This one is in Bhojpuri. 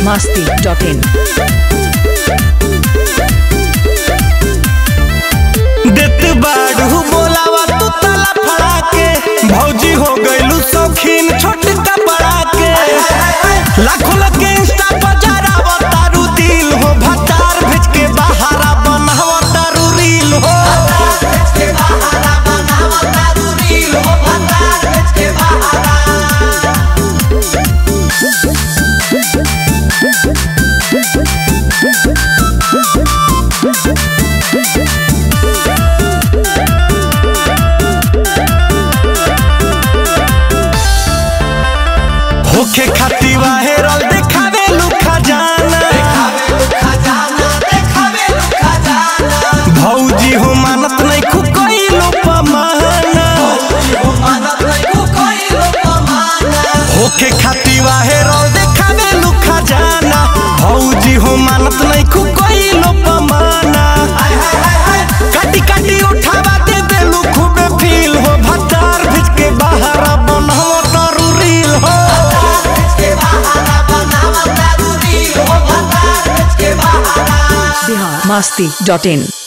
masti.in. देत बाड़ू बोलावा तू ताला फड़ा के भौजी हो गइलू शौकीन छोटका बड़ा के लाखों लोग के इंस्टा पर जरावा तारू दिल हो भतार भेज के बहारा बनावा तारू रील हो होखे खाती वाहेरल देखावे लुखा जाना भौजी हो मानत नहीं खुकइलो पमाना होखे खाती वाहेरल देखावे लुखा जाना भौजी हो मानत नहीं खुकइलो पमाना काटी काटी उठावा दे देलू खूबे फील हो भतार भिज के बहारा बनहो तारू रील हो Bihar masti.in.